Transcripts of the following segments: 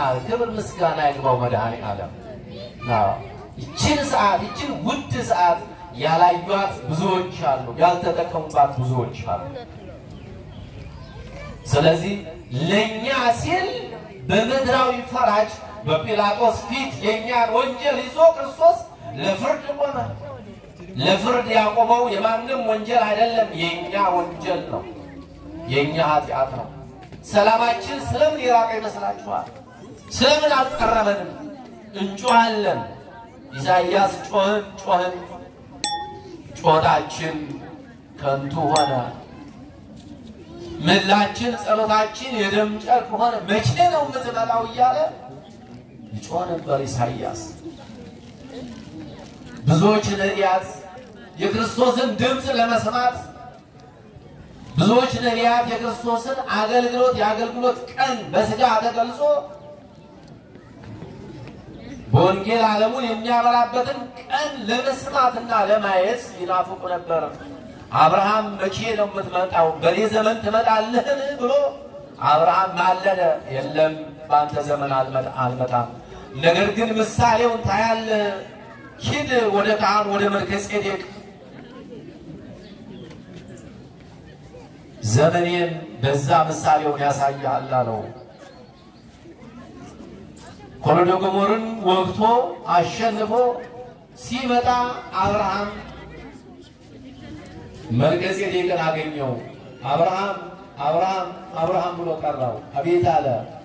ይሆናል። ክብር ምስጋና ይግባው መድኃኔ ዓለም። አዎ፣ ይችን ሰዓት ይችን ውድ ሰዓት ያላዩት ብዙዎች አሉ፣ ያልተጠቀሙባት ብዙዎች አሉ። ስለዚህ ለእኛ ሲል በምድራዊ ፈራጅ በጲላጦስ ፊት የእኛን ወንጀል ይዞ ክርስቶስ ለፍርድ ቆመ። ለፍርድ ያቆመው የማንም ወንጀል አይደለም፣ የእኛ ወንጀል ነው፣ የእኛ ኃጢአት ነው። ሰላማችን ስለምን የራቀ ይመስላችኋል? ስለምን አልቀረበንም? እንጮሃለን። ኢሳይያስ ጮህን ጮህን፣ ጮታችን ከንቱ ሆነ። ምላችን ጸሎታችን የደም ጨርቅ ሆነ። መቼ ነው የምትመጣው እያለ ይጮህ ነበር ኢሳይያስ። ብዙዎች ነቢያት የክርስቶስን ድምፅ ለመስማት ብዙዎች ነቢያት የክርስቶስን አገልግሎት የአገልግሎት ቀን በስጋ ተገልጾ በወንጌል ዓለሙን የሚያበራበትን ቀን ለመስማትና ለማየት ይናፍቁ ነበር። አብርሃም መቼ ነው የምትመጣው? በእኔ ዘመን ትመጣለህን ብሎ አብርሃም ማለደ። የለም በአንተ ዘመን አልመጣም፣ ነገር ግን ምሳሌውን ታያለህ። ሂድ ወደ ካህን ወደ መልከ ጼዴቅ ዘመኔን በዛ ምሳሌውን ያሳያል አለው። ኮሎዶ ገሞርን ወግቶ አሸንፎ ሲመጣ አብርሃም መልከ ጼዴቅን አገኘው። አብርሃም አብርሃም አብርሃም ብሎ ጠራው። አቤት አለ።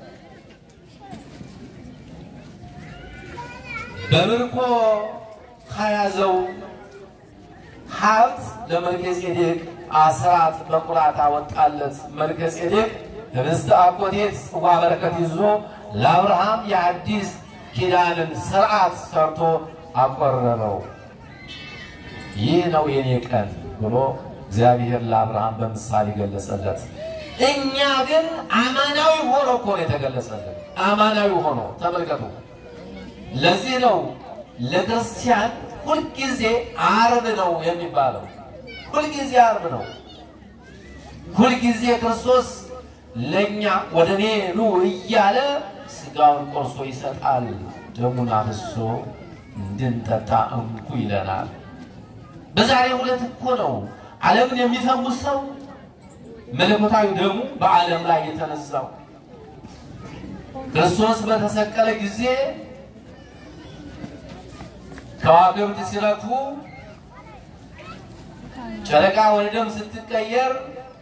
በምርኮ ከያዘው ሀብት ለመልከ ጼዴቅ አስራት በኩራት አወጣለት። መልከ ጼዴቅ ህብስተ አኮቴት ጽዋ በረከት ይዞ ለአብርሃም የአዲስ ኪዳንን ስርዓት ሰርቶ አቆረበው። ይህ ነው የኔ ቀን ብሎ እግዚአብሔር ለአብርሃም በምሳሌ ገለጸለት። እኛ ግን አማናዊ ሆኖ እኮ ነው የተገለጸልን። አማናዊ ሆኖ ተመልከቱ። ለዚህ ነው ለክርስቲያን ሁልጊዜ አርብ ነው የሚባለው። ሁልጊዜ አርብ ነው። ሁልጊዜ ክርስቶስ ለእኛ ወደ እኔ ኑ እያለ ስጋውን ቆርሶ ይሰጣል፣ ደሙን አፍስሶ እንድንጠጣ እንኩ ይለናል። በዛሬ ሁለት እኮ ነው ዓለምን የሚፈውስ ሰው መለኮታዊ ደሙ በዓለም ላይ የተነሳው። ክርስቶስ በተሰቀለ ጊዜ ከዋክብት ሲረግፉ ጨረቃ ወደ ደም ስትቀየር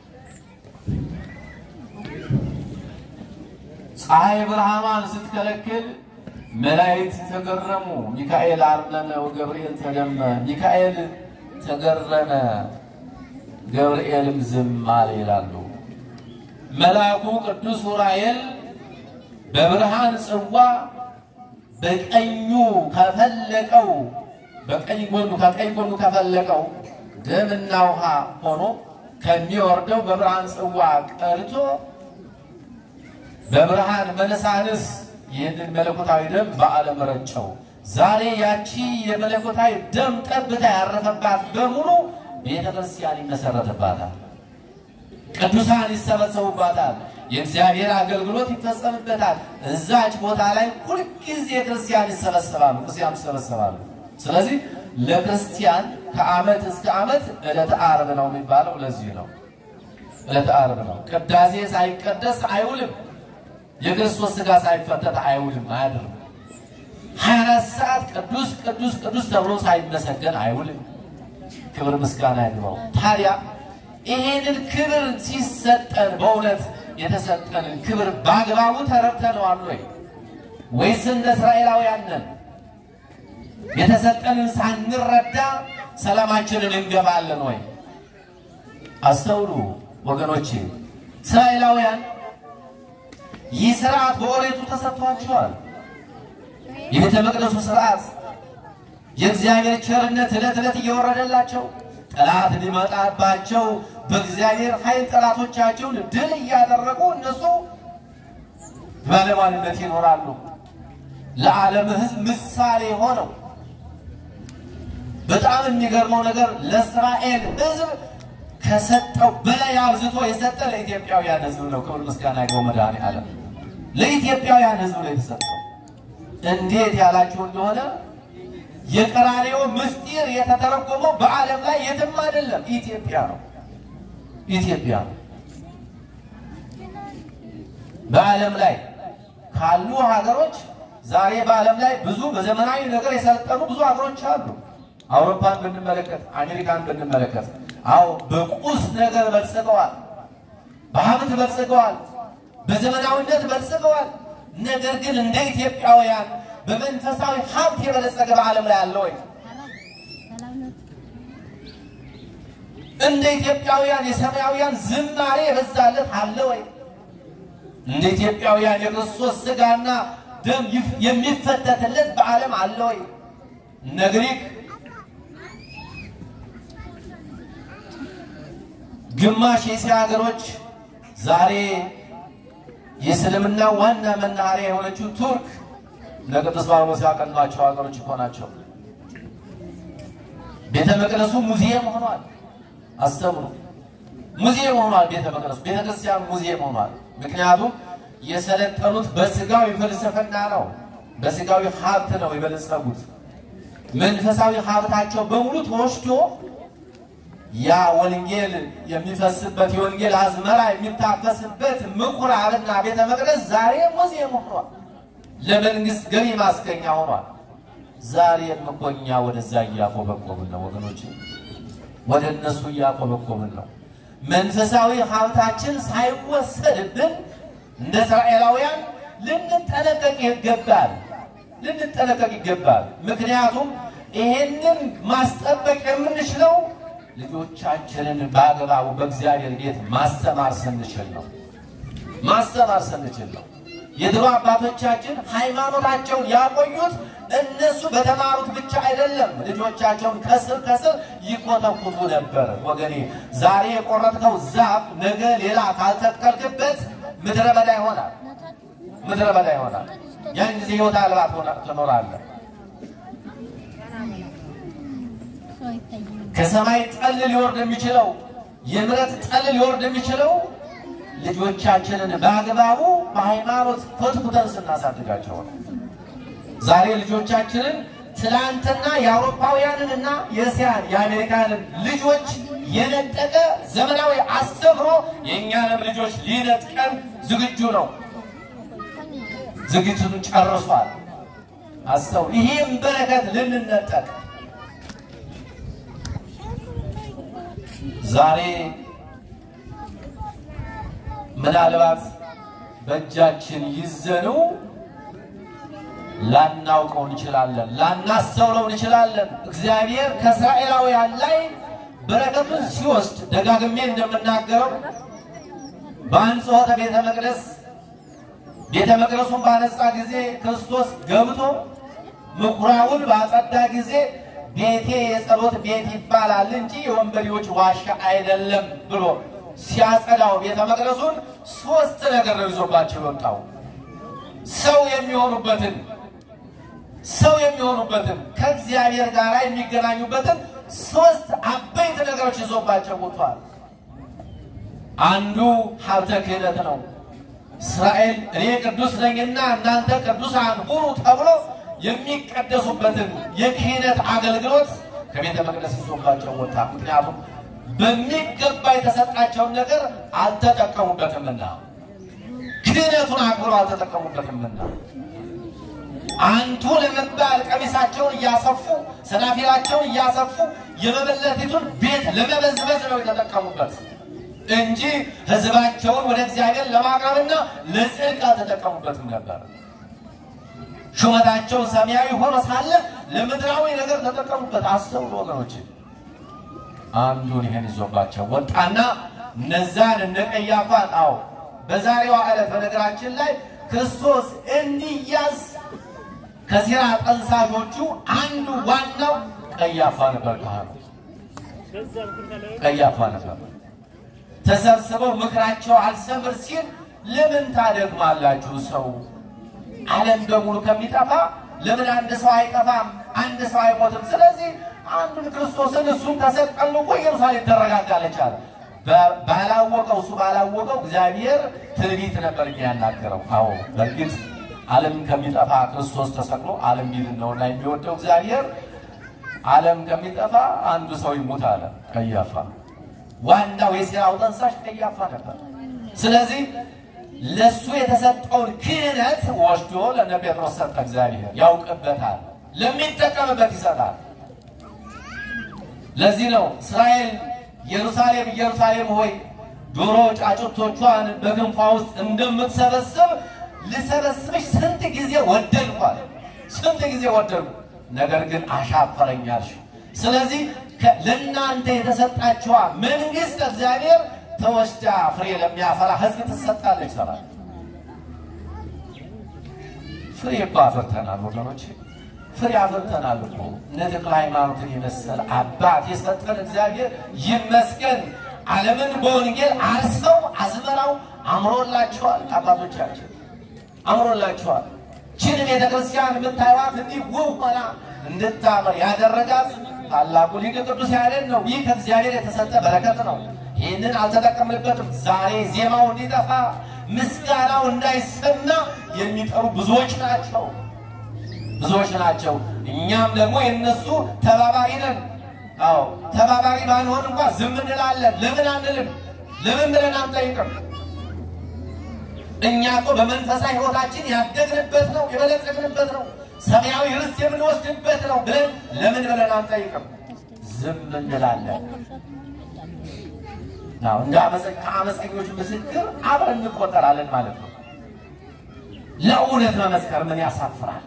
ፀሐይ ብርሃኗን ስትከለክል መላእክት ተገረሙ። ሚካኤል አርነነ ወገብርኤል ተደመ። ሚካኤል ተገረመ፣ ገብርኤልም ዝም አለ ይላሉ። መልአኩ ቅዱስ ዑራኤል በብርሃን ጽዋ በቀኙ ከፈለቀው በቀኝ ጎኑ ከቀኝ ጎኑ ከፈለቀው ደምና ውሃ ሆኖ ከሚወርደው በብርሃን ጽዋ ቀርቶ በብርሃን መነሳንስ ይህንን መለኮታዊ ደም በዓለም ረጨው። ዛሬ ያቺ የመለኮታዊ ደም ጠብታ ያረፈባት በሙሉ ቤተ ክርስቲያን ይመሰረትባታል። ቅዱሳን ይሰበሰቡባታል። የእግዚአብሔር አገልግሎት ይፈጸምበታል። እዛች ቦታ ላይ ሁልጊዜ ክርስቲያን ይሰበሰባሉ፣ ክርስቲያን ይሰበሰባሉ። ስለዚህ ለክርስቲያን ከዓመት እስከ ዓመት ዕለተ ዓርብ ነው የሚባለው። ለዚህ ነው ዕለተ ዓርብ ነው። ቅዳሴ ሳይቀደስ አይውልም። የክርስቶስ ሥጋ ሳይፈተት አይውልም፣ አያድርም። ሀያ አራት ሰዓት ቅዱስ ቅዱስ ቅዱስ ተብሎ ሳይመሰገን አይውልም። ክብር ምስጋና ይግባው። ታዲያ ይሄንን ክብር ሲሰጠን በእውነት የተሰጠንን ክብር በአግባቡ ተረድተነዋል ወይ? ወይስ እንደ እስራኤላውያን ነን? የተሰጠንን ሳንረዳ ሰላማችንን እንገባለን ወይ? አስተውሉ ወገኖቼ። እስራኤላውያን ይህ ስርዓት በኦሪቱ ተሰጥቷቸዋል። የቤተ መቅደሱ ስርዓት የእግዚአብሔር ቸርነት ዕለት ዕለት እየወረደላቸው ጠላት ሊመጣባቸው በእግዚአብሔር ኃይል ጠላቶቻቸውን ድል እያደረጉ እነሱ ባለሟልነት ይኖራሉ። ለዓለም ሕዝብ ምሳሌ ሆነው በጣም የሚገርመው ነገር ለእስራኤል ሕዝብ ከሰጠው በላይ አብዝቶ የሰጠ ለኢትዮጵያውያን ሕዝብ ነው። ክብር ምስጋና ይግባው መድኃኔዓለም። ለኢትዮጵያውያን ሕዝብ ነው የተሰጠው። እንዴት ያላችሁ እንደሆነ የቀራንዮ ምስጢር የተተረጎመው በዓለም ላይ የትም አይደለም፣ ኢትዮጵያ ነው። ኢትዮጵያ ነው። በዓለም ላይ ካሉ ሀገሮች ዛሬ በዓለም ላይ ብዙ በዘመናዊ ነገር የሰለጠኑ ብዙ ሀገሮች አሉ። አውሮፓን ብንመለከት፣ አሜሪካን ብንመለከት፣ አዎ በቁስ ነገር በልጽገዋል፣ በሀብት በልጽገዋል፣ በዘመናዊነት በልጽገዋል። ነገር ግን እንደ ኢትዮጵያውያን በመንፈሳዊ ሀብት የበለጸገ በዓለም ላይ አለ ወይ? እንደ ኢትዮጵያውያን የሰማያውያን ዝማሬ የበዛለት አለ ወይ? እንደ ኢትዮጵያውያን የክርስቶስ ሥጋና ደም የሚፈተትለት በዓለም አለ ወይ? እነ ግሪክ ግማሽ የእስያ ሀገሮች ዛሬ የእስልምና ዋና መናኸሪያ የሆነችው ቱርክ ለቅዱስ ጳውሎስ ያቀኗቸው ሀገሮች እኮ ናቸው። ቤተ መቅደሱ ሙዚየም ሆኗል። አስተምሩ ሙዚየም ሆኗል። ቤተ መቅደሱ ቤተ ክርስቲያን ሙዚየም ሆኗል። ምክንያቱም የሰለጠኑት በስጋዊ ፍልስፍና ነው፣ በስጋዊ ሀብት ነው የበለጸጉት። መንፈሳዊ ሀብታቸው በሙሉ ተወስዶ ያ ወንጌል የሚፈስበት የወንጌል አዝመራ የሚታፈስበት ምኩራብና ቤተ መቅደስ ዛሬ ሙዚየም ሆኗል። ለመንግስት ገቢ ማስገኛ ሆኗል። ዛሬም እኮ እኛ ወደዛ እያቆበቆብን ነው ወገኖች፣ ወደ እነሱ እያቆበቆብን ነው። መንፈሳዊ ሀብታችን ሳይወሰድብን እንደ እስራኤላውያን ልንጠነቀቅ ይገባል፣ ልንጠነቀቅ ይገባል። ምክንያቱም ይሄንን ማስጠበቅ የምንችለው ልጆቻችንን በአግባቡ በእግዚአብሔር ቤት ማስተማር ስንችል ነው። ማስተማር ስንችል ነው። የድሮ አባቶቻችን ሃይማኖታቸውን ያቆዩት እነሱ በተማሩት ብቻ አይደለም። ልጆቻቸውን ከስር ከስር ይኮተኩቱ ነበር። ወገኔ ዛሬ የቆረጥከው ዛፍ ነገ ሌላ ካልተከልክበት ምድረ በዳ ይሆናል። ምድረ በዳ ይሆናል። ያን ጊዜ ሕይወት አልባ ትኖራለህ። ከሰማይ ጠል ሊወርድ የሚችለው የምሕረት ጠል ሊወርድ የሚችለው ልጆቻችንን በአግባቡ በሃይማኖት ኮትኩተን ስናሳድጋቸው ነው። ዛሬ ልጆቻችንን ትላንትና የአውሮፓውያንንና የእስያን የአሜሪካንን ልጆች የነጠቀ ዘመናዊ አስተምሮ የእኛንም ልጆች ሊነጥቀን ዝግጁ ነው። ዝግጅቱን ጨርሷል። አስተው ይህም በረከት ልንነጠቅ ዛሬ ምናልባት በእጃችን ይዘኑ ላናውቀው እንችላለን፣ ላናስተውለው እንችላለን። እግዚአብሔር ከእስራኤላውያን ላይ በረከቱን ሲወስድ ደጋግሜ እንደምናገረው በአንጽሖተ ቤተ መቅደስ ቤተ መቅደሱን ባነጻ ጊዜ ክርስቶስ ገብቶ ምኩራቡን ባጸዳ ጊዜ ቤቴ የጸሎት ቤት ይባላል እንጂ የወንበዴዎች ዋሻ አይደለም ብሎ ሲያጸዳው ቤተ መቅደሱን ሶስት ነገር ነው ይዞባቸው የወጣው። ሰው የሚሆኑበትን ሰው የሚሆኑበትን ከእግዚአብሔር ጋር የሚገናኙበትን ሶስት አበይት ነገሮች ይዞባቸው ወጥቷል። አንዱ ሀብተ ክህነት ነው። እስራኤል እኔ ቅዱስ ነኝና እናንተ ቅዱሳን ሁኑ ተብሎ የሚቀደሱበትን የክህነት አገልግሎት ከቤተ መቅደስ ይዞባቸው ወጣ። ምክንያቱም በሚገባ የተሰጣቸውን ነገር አልተጠቀሙበትምና፣ ክህነቱን አክብረው አልተጠቀሙበትምና አንቱ ለመባል ቀሚሳቸውን እያሰፉ ሰናፊላቸውን እያሰፉ የመበለቲቱን ቤት ለመበዝበዝ ነው የተጠቀሙበት እንጂ ሕዝባቸውን ወደ እግዚአብሔር ለማቅረብና ለጽድቅ አልተጠቀሙበትም ነበር። ሹመታቸው ሰማያዊ ሆኖ ሳለ ለምድራዊ ነገር ተጠቀሙበት። አስተውሉ ወገኖች። አንዱን ይሄን ይዞባቸው ወጣና እነዛን እነ ቀያፋን አዎ በዛሬዋ ዕለት በነገራችን ላይ ክርስቶስ እንዲያዝ ከሴራ ጠንሳሾቹ አንዱ ዋናው ቀያፋ ነበር። ካህኑ ቀያፋ ነበር። ተሰብስበው ምክራቸው አልሰምር ሲል ለምን ታደግማላችሁ? ሰው ዓለም በሙሉ ከሚጠፋ ለምን አንድ ሰው አይጠፋም? አንድ ሰው አይሞትም? ስለዚህ አንዱን ክርስቶስን እሱን ከሰቀሉ እኮ ኢየሩሳሌም ትረጋጋለች አለ። በ- ባላወቀው እሱ ባላወቀው እግዚአብሔር ትንቢት ነበር የሚያናገረው። አዎ በእርግጥ ዓለም ከሚጠፋ ክርስቶስ ተሰቅሎ ዓለም ቢድን ነውና የሚወደው እግዚአብሔር ዓለም ከሚጠፋ አንዱ ሰው ይሙት አለ ቀያፋ። ዋናው የሴራው ጠንሳሽ ቀያፋ ነበር። ስለዚህ ለሱ የተሰጠውን ክህነት ወስዶ ለነ ጴጥሮስ ሰጠ። እግዚአብሔር ያውቅበታል፣ ለሚጠቀምበት ይሰጣል። ለዚህ ነው እስራኤል ኢየሩሳሌም ኢየሩሳሌም ሆይ ዶሮ ጫጩቶቿን በክንፏ ውስጥ እንደምትሰበስብ ልሰበስብሽ ስንት ጊዜ ወደድኳል፣ ስንት ጊዜ ወደድኩ፣ ነገር ግን አሻፈረኛልሽ። ስለዚህ ከ- ለእናንተ የተሰጣችዋ መንግሥት እግዚአብሔር ተወስዳ ፍሬ ለሚያፈራ ሕዝብ ትሰጣለች። ሰራ ፍሬ እኮ አፍርተናል ወገኖች፣ ፍሬ አፍርተናል እኮ እነ ተክለ ሃይማኖትን የመሰለ አባት የሰጠን እግዚአብሔር ይመስገን። ዓለምን በወንጌል አርሰው አዝመራው አምሮላቸዋል። አባቶቻችን አምሮላቸዋል። ችን ቤተ ክርስቲያን የምታዩት እንዲህ ውብ ሆና እንድታምር ያደረጋት ታላቁ ሊቅ ቅዱስ ያሬድ ነው። ይህ ከእግዚአብሔር የተሰጠ በረከት ነው። ይህንን አልተጠቀምንበትም። ዛሬ ዜማው እንዲጠፋ ምስጋናው እንዳይሰማ የሚጠሩ ብዙዎች ናቸው ብዙዎች ናቸው። እኛም ደግሞ የነሱ ተባባሪ ነን። አዎ ተባባሪ ባንሆን እንኳ ዝም እንላለን። ለምን አንልም? ለምን ብለን አንጠይቅም? እኛ እኮ በመንፈሳዊ ሕይወታችን ያደግንበት ነው፣ የበለጸግንበት ነው፣ ሰማያዊ ርስት የምንወስድበት ነው ብለን ለምን ብለን አንጠይቅም? ዝም እንላለን። አዎ እንደ አመፀ- ከአመፀኞች ምስክር አብረን እንቆጠራለን ማለት ነው። ለእውነት መመስከር ምን ያሳፍራል?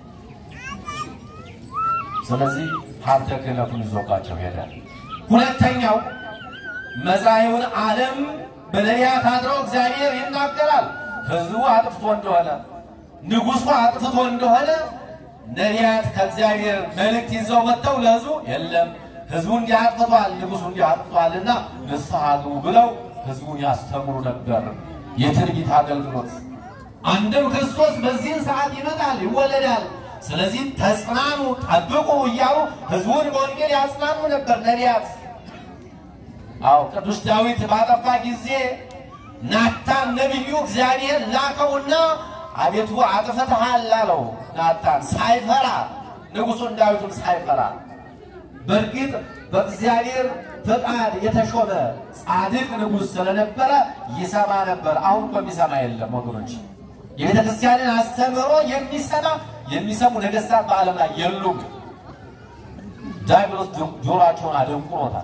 ስለዚህ ሀብተ ክህነቱን ይዞባቸው ሄደ። ሁለተኛው መጻኢውን ዓለም በነቢያት አድሮ እግዚአብሔር ይናገራል። ሕዝቡ አጥፍቶ እንደሆነ ንጉሡ አጥፍቶ እንደሆነ ነቢያት ከእግዚአብሔር መልእክት ይዘው መጥተው ለሕዝቡ የለም ሕዝቡ እንዲህ አጥፍቷል፣ ንጉሡ እንዲህ አጥፍቷልና ንስሐ ግቡ ብለው ሕዝቡን ያስተምሩ ነበር። የትንቢት አገልግሎት አንድም ክርስቶስ በዚህን ሰዓት ይመጣል፣ ይወለዳል። ስለዚህ ተጽናኑ፣ ጠብቁ እያሉ ሕዝቡን በወንጌል ያጽናኑ ነበር ነቢያት። አዎ ቅዱስ ዳዊት ባጠፋ ጊዜ ናታን ነቢዩ እግዚአብሔር ላከውና አቤቱ አጥፍተሃል አለው። ናታን ሳይፈራ ንጉሡን ዳዊቱን ሳይፈራ በእርግጥ በእግዚአብሔር ፈቃድ የተሾመ ጻድቅ ንጉሥ ስለነበረ ይሰማ ነበር። አሁን እኮ የሚሰማ የለም ወገኖች። የቤተ ክርስቲያንን አስተምህሮ የሚሰማ የሚሰሙ ነገሥታት በዓለም ላይ የሉም። ዲያብሎስ ጆሯቸውን አደንቁሮታል።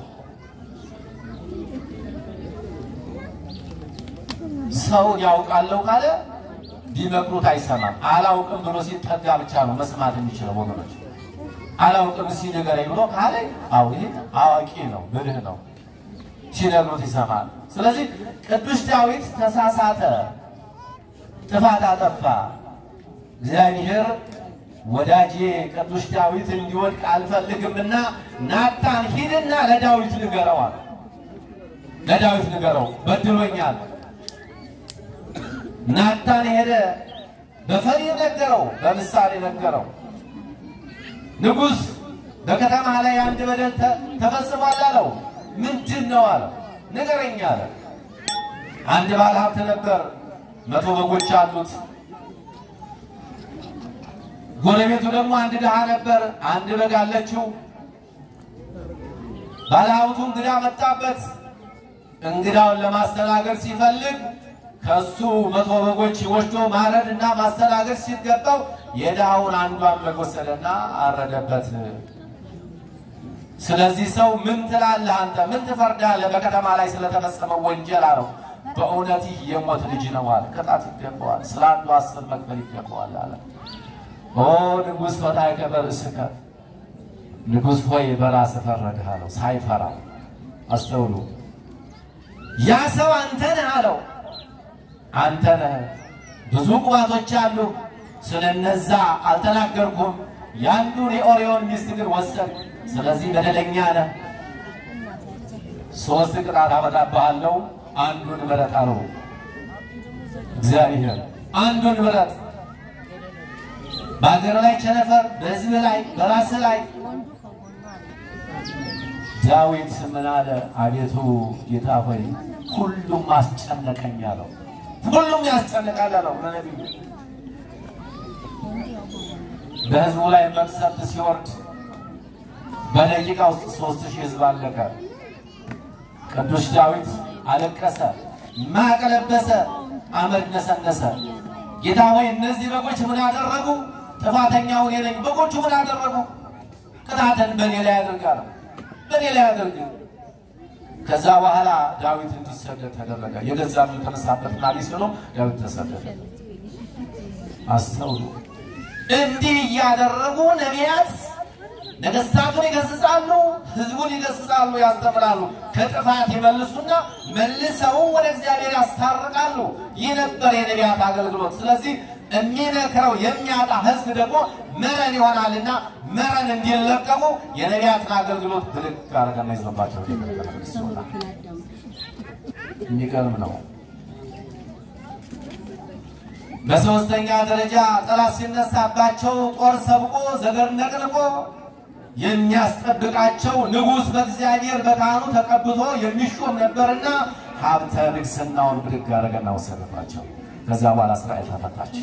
ሰው ያውቃለሁ ካለ ቢመክሩት አይሰማም። አላውቅም ብሎ ሲጠጋ ብቻ ነው መስማት የሚችለው ወገኖች። አላውቅም እስኪ ንገረኝ ብሎ ካለ አዎ ይሄ አዋቂ ነው ብልህ ነው፣ ሲነግሩት ይሰማል። ስለዚህ ቅዱስ ዳዊት ተሳሳተ፣ ጥፋት አጠፋ። እግዚአብሔር ወዳጄ ቅዱስ ዳዊት እንዲወድቅ አልፈልግምና ናታን ሂድና ለዳዊት ንገረዋል። ለዳዊት ንገረው በድሎኛል። ናታን ሄደ፣ በፈሊጥ ነገረው፣ በምሳሌ ነገረው። ንጉሥ በከተማ ላይ አንድ በደል ተ- ተፈጽሟል አለው። ምንድን ነው አለው። ንገረኝ አለ። አንድ ባለ ሀብት ነበር፣ መቶ በጎች አሉት። ጎረቤቱ ደግሞ አንድ ድሃ ነበር፣ አንድ በግ አለችው። ባለ ሀብቱ እንግዳ መጣበት። እንግዳውን ለማስተናገድ ሲፈልግ ከሱ መቶ በጎች ወስዶ ማረድ እና ማስተናገድ ሲገባው የድሃውን አንዷን በግ ወሰደና አረደበት። ስለዚህ ሰው ምን ትላለህ አንተ? ምን ትፈርዳለህ? በከተማ ላይ ስለተፈጸመው ወንጀል አለው። በእውነት ይህ የሞት ልጅ ነው አለ። ቅጣት ይገባዋል፣ ስለ አንዱ አስር መክፈል ይገባዋል አለ። ኦ ንጉሥ ፈታይ ከበርእስከ ንጉሥ ሆይ በራስህ ፈረድህ አለው፣ ሳይፈራ አስተውሉ። ያ ሰው አንተ ነህ አለው። አንተ ነህ። ብዙ ቁባቶች አሉ፣ ስለነዛ አልተናገርኩም። ያንዱን የኦሪዮን ሚስት ግን ወሰድ። ስለዚህ በደለኛ ነህ። ሶስት ቅጣት አመጣብሃለሁ፣ አንዱን ምረጥ አለው እግዚአብሔር። አንዱን ምረጥ። በሀገር ላይ ቸነፈር፣ በሕዝብ ላይ በራስ ላይ ዳዊት ምን አለ? አቤቱ ጌታ ሆይ ሁሉም አስጨነቀኝ አለው። ሁሉም ያስጨንቃል አለው ለነቢዩ። በሕዝቡ ላይ መቅሰፍት ሲወርድ በደቂቃ ውስጥ ሶስት ሺህ ሕዝብ አለቀ። ቅዱስ ዳዊት አለቀሰ፣ ማቅ ለበሰ፣ አመድ ነሰነሰ። ጌታ ሆይ እነዚህ በጎች ምን አደረጉ? ጥፋተኛው እኔ ነኝ። በጎቹ ምን አደረጉ? ቅጣትን በእኔ ላይ ያደርጋል፣ በእኔ ላይ ያደርግ። ከዛ በኋላ ዳዊት እንዲሰደድ ተደረገ። የገዛ የተነሳበት ናሊ ስሎ ዳዊት ተሰደደ። አስተውሉ። እንዲህ እያደረጉ ነቢያት ነገስታቱን ይገስጻሉ፣ ህዝቡን ይገስጻሉ፣ ያስተምራሉ። ከጥፋት ይመልሱና መልሰው ወደ እግዚአብሔር ያስታርቃሉ። ይህ ነበር የነቢያት አገልግሎት። ስለዚህ የሚመክረው የሚያጣ ህዝብ ደግሞ መረን ይሆናልና መረን እንዲለቀሙ የነቢያትን አገልግሎት ብድግ አድርገና ይዞባቸው ይወጣል። የሚገርም ነው። በሶስተኛ ደረጃ ጠላት ሲነሳባቸው ጦር ሰብቆ ዘገር ነቅንቆ የሚያስጠብቃቸው ንጉሥ በእግዚአብሔር በካህኑ ተቀብቶ የሚሾም ነበርና ሀብተ ንግስናውን ብድግ አደረገና ወሰደባቸው። ከዚያ በኋላ እስራኤል ተፈታች።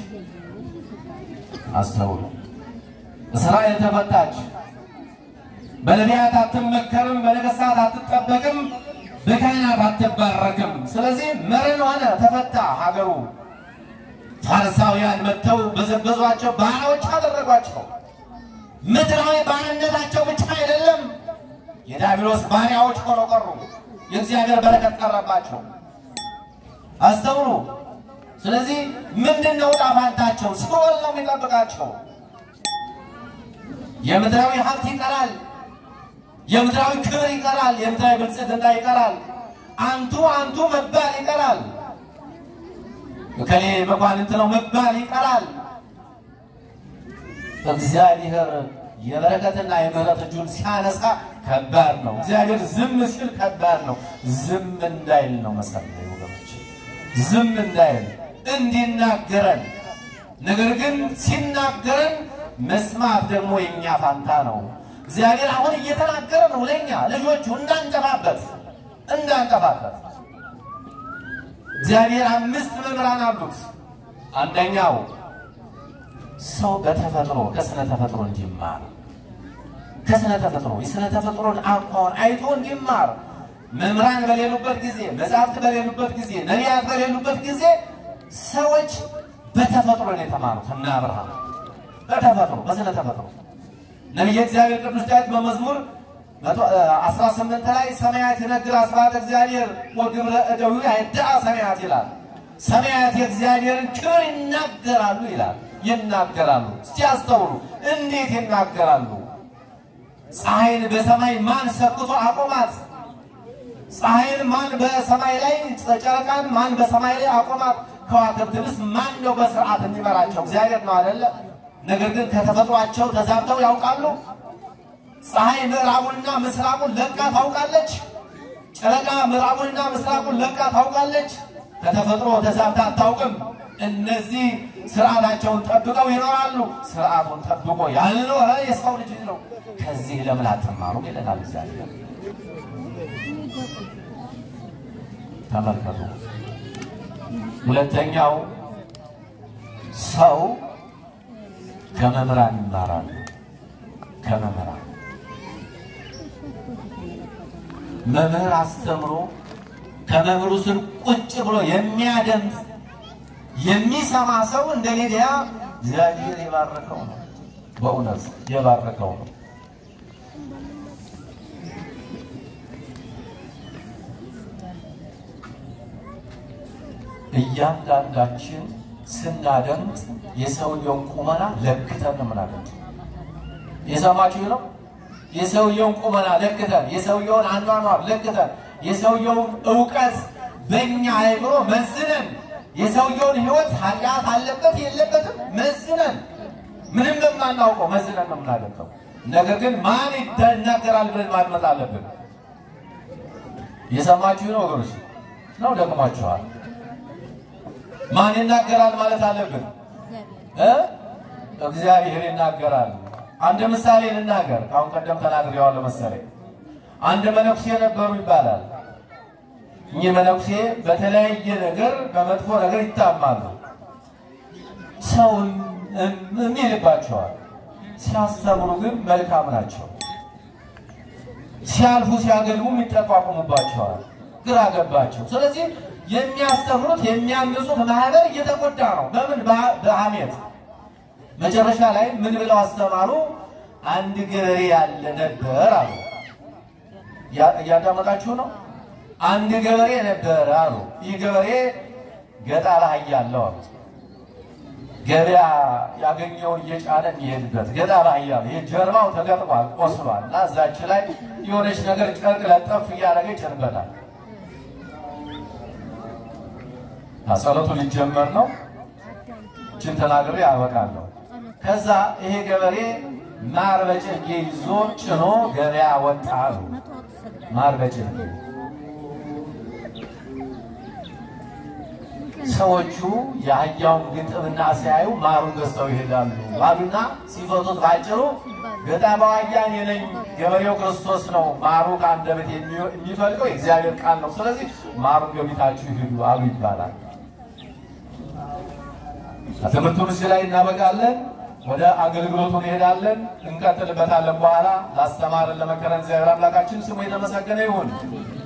አስተውሉ፣ እስራኤል ተፈታች። በነቢያት አትመከርም፣ በነገሥታት አትጠበቅም፣ በካህናት አትባረክም። ስለዚህ መረን ሆነ፣ ተፈታ ሀገሩ። ፋርሳውያን መጥተው በዘበዟቸው፣ ባሪያዎች አደረጓቸው። ምድራዊ ባርነታቸው ብቻ አይደለም፣ የዲያብሎስ ባሪያዎች ሆነው ቀሩ። የእግዚአብሔር በረከት ቀረባቸው። አስተውሉ። ስለዚህ ምንድን ነው ዕጣ ፈንታቸው? ሲኦል ነው የሚጠብቃቸው። የምድራዊ ሀብት ይቀራል። የምድራዊ ክብር ይቀራል። የምድራዊ ብልጽግና ይቀራል። አንቱ አንቱ መባል ይቀራል። እከሌ መኳንንት ነው መባል ይቀራል። እግዚአብሔር የበረከትና የምሕረት እጁን ሲያነሳ ከባድ ነው። እግዚአብሔር ዝም ሲል ከባድ ነው። ዝም እንዳይል ነው መሰለኝ ወገኖች፣ ዝም እንዳይል እንዲናገረን። ነገር ግን ሲናገረን መስማት ደግሞ የኛ ፋንታ ነው። እግዚአብሔር አሁን እየተናገረ ነው ለኛ ልጆቹ እንዳንጠፋበት እንዳንጠፋበት። እግዚአብሔር አምስት መምህራን አሉት። አንደኛው ሰው በተፈጥሮ ከስነ ተፈጥሮ እንዲማር ከስነ ተፈጥሮ የስነ ተፈጥሮን አኳኋን አይቶ እንዲማር መምህራን በሌሉበት ጊዜ፣ መጽሐፍት በሌሉበት ጊዜ፣ ነቢያት በሌሉበት ጊዜ ሰዎች በተፈጥሮ ነው የተማሩት። እና አብርሃም በተፈጥሮ በስነ ተፈጥሮ ነቢየ እግዚአብሔር ቅዱስ ዳዊት በመዝሙር 18 ላይ ሰማያት ይነግር አስራት እግዚአብሔር ወግብረ እደዊ አይዳአ ሰማያት ይላል። ሰማያት የእግዚአብሔርን ክብር ይናገራሉ ይላል። ይናገራሉ። እስቲ አስተውሉ። እንዴት ይናገራሉ? ፀሐይን በሰማይ ማን ሰክቶ አቆማት? ፀሐይን ማን በሰማይ ላይ ጨረቃን ማን በሰማይ ላይ አቆማት? ከዋክብትንስ ማን ነው በስርዓት የሚመራቸው? እግዚአብሔር ነው አይደለ? ነገር ግን ከተፈጥሯቸው ተዛብተው ያውቃሉ። ፀሐይ ምዕራቡንና ምስራቁን ለቃ ታውቃለች። ጨረቃ ምዕራቡንና ምስራቁን ለቃ ታውቃለች። ከተፈጥሮ ተዛብታ አታውቅም። እነዚህ ስርዓታቸውን ጠብቀው ይኖራሉ። ስርዓቱን ጠብቆ ያልኖረ የሰው ልጅ ነው። ከዚህ ለምን አትማሩም ይለናል እግዚአብሔር። ተመልከቱ። ሁለተኛው ሰው ከመምህራን ይማራል። ከመምህራን መምህር አስተምሮ ከመምህሩ ስር ቁጭ ብሎ የሚያደምጥ የሚሰማ ሰው እንደ ሊዲያ እግዚአብሔር የባረከው ነው። በእውነት የባረከው ነው። እያንዳንዳችን ስናደምጥ የሰውየውን ቁመና ለክተን ነው የምናደምጥ። የሰማችሁ ነው። የሰውየውን ቁመና ለክተን፣ የሰውየውን አኗኗር ለክተን፣ የሰውየውን እውቀት በእኛ አእምሮ መዝነን የሰውየውን ሕይወት ኃጢአት አለበት የለበትም መዝነን ምንም በማናውቀው መዝነን ነው የምናደምጠው። ነገር ግን ማን ይናገራል ብለን ማድመጥ አለብን። የሰማችሁ ነው ወገኖች ነው ደክሟችኋል። ማን ይናገራል ማለት አለብን እ እግዚአብሔር ይናገራል። አንድ ምሳሌ ልናገር። ከአሁን ቀደም ተናግሬዋለሁ መሰለኝ። አንድ መነኩሴ ነበሩ ይባላል። እኚህ መነኩሴ በተለያየ ነገር በመጥፎ ነገር ይታማሉ። ሰውን ምን ይልባቸዋል? ሲያስተምሩ ግን መልካም ናቸው። ሲያልፉ ሲያገልጉም ይጠቋቁሙባቸዋል። ግራ ገባቸው። ስለዚህ የሚያስተምሩት የሚያንጹት ማህበር እየተጎዳ ነው። በምን በሐሜት መጨረሻ ላይ ምን ብለው አስተማሩ? አንድ ገበሬ ያለ ነበር አሉ። እያዳመጣችሁ ነው። አንድ ገበሬ ነበር አሉ። ይህ ገበሬ ገጠር አህያ አለው አሉ። ገበያ ያገኘውን እየጫነ የሚሄድበት ገጠር አህያ ነው። ይህ ጀርባው ተገጥሟል፣ ቆስሏል እና እዛች ላይ የሆነች ነገር ጨርቅ ለጠፍ እያደረገ ይጭንበታል። ጸሎቱ ሊጀመር ነው። እችን ተናግሬ ያበቃለሁ። ከዛ ይሄ ገበሬ ማር በጭልጌ ይዞ ጭኖ ገበያ ወጣ አሉ። ማር በጭልጌ ሰዎቹ የአህያውን ግጥምና ሲያዩ ማሩን ገዝተው ይሄዳሉ አሉና ሲፈቱት ባጭሩ ገጣማው አህያ እኔ ነኝ፣ ገበሬው ክርስቶስ ነው። ማሩ ከአንደበት የሚፈልቀው የእግዚአብሔር ቃል ነው። ስለዚህ ማሩን ገቢታችሁ ይሄዱ አሉ ይባላል። ትምህርቱን እዚህ ላይ እናበቃለን። ወደ አገልግሎቱ እንሄዳለን፣ እንቀጥልበታለን። በኋላ ላስተማረን ለመከረን እግዚአብሔር አምላካችን ስሙ የተመሰገነ ይሁን።